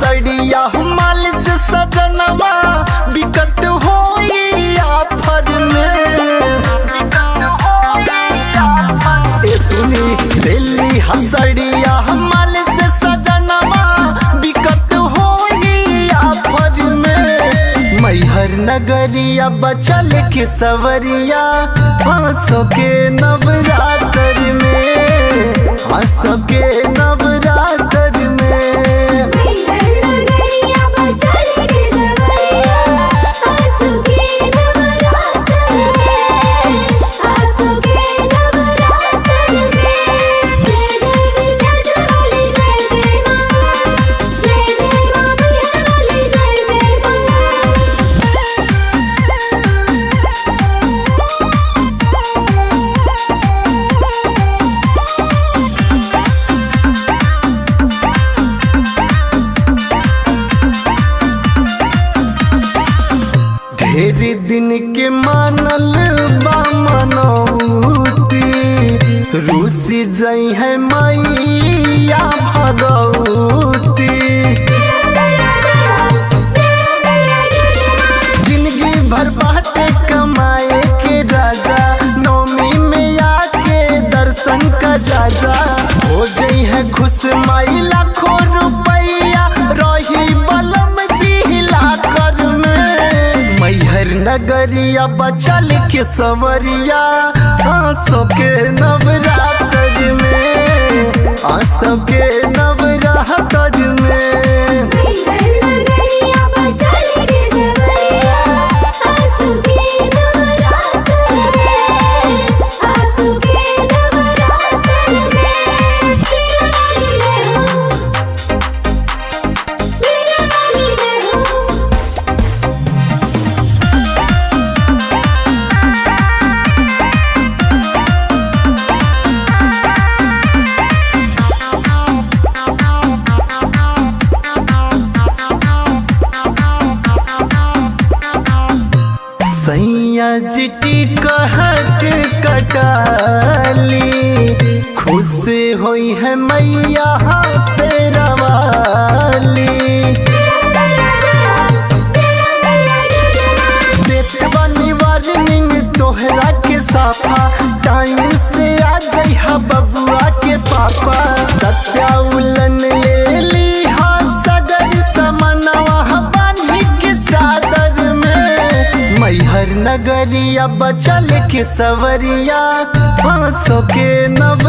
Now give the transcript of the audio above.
हसड़िया माल से सजनवा बिकत होई आफर में ए सुनी दिल्ली हसड़िया माल से सजनवा बिकत होई आफर में मैहर नगरिया बचल के सवरिया आंसों के नवरात्र में आंसों के नवरात्र में नगरिया बचल के सवरिया आंसू के नवरात्र में आंसू के नवरात्र में जय जय जय बोले जय जय मां जय जय मां बोले जय जय मां ढेर दिन के मानल बा मनौती रूसी जई है मैया भगवती जिंदगी भर बाटे कमाए के राजा नौमी में आके दर्शन का जाजा हो गई है खुश माई लाखों रुपया रही बलम जिला कर में मैहर नगरिया बचल के सवरिया आंसों के नवरात्र में आंसों के नवरात्र में नगरिया बचल के सवरिया आंसू के नवरात्र में आंसू के नवरात्र में मेरा काली जय हो मेरा काली जय हो सैया जिटी कहट कटाली खुश होई है मैया से रवाली देत बानी वार्निंग तोहरा के साफा टाइम से आ जाई हा बबुआ के पापा सत्या उलन ले ली हा सगर समनवा बानी के चादर में मैहर नगरिया बचल के सवरिया आंसों के नव